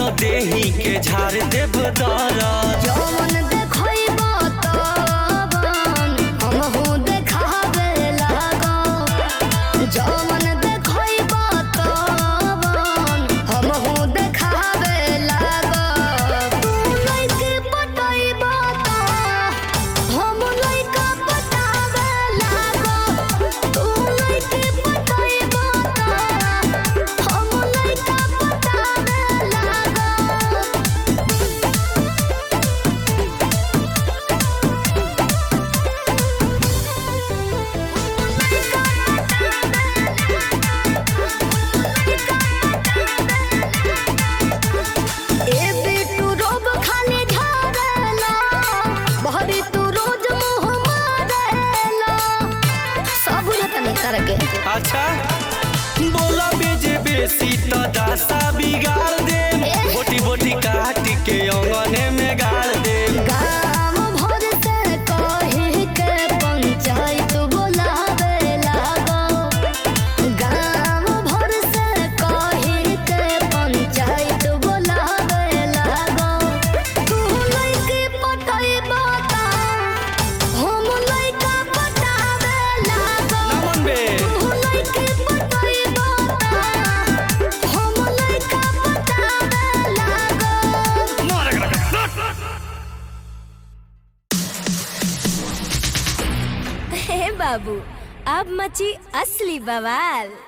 देही के झाड़ देव दरद जवन देखइबो तवन हमहू देखावे लागब जवन देखइबो तवन हमहू देखावे लागब तू लइके पटइबो त हम लइका पटावे लागब तू लइके पटइबो त हम लइका पटावे लागब ए बिट्टू रोब खाली झाड़ेला बहरी तू रोज मुँह मारेला सब बुझत नहीं करके अच्छा बोला बेजे बेसी तो दासा बिगाड़ दे बोटी बोटी काट के अंगने में गाड़ दे गाम भर से कही के पंचायत बुलावे लागो गाम भर से कही के पंचायत बुलावे लागो तू लइके पटइबो त हम लइका पटावे लागो नमन बे तू लइके पटइबो त हम लइका पटावे लागो हे बाबू अब मची असली बवाल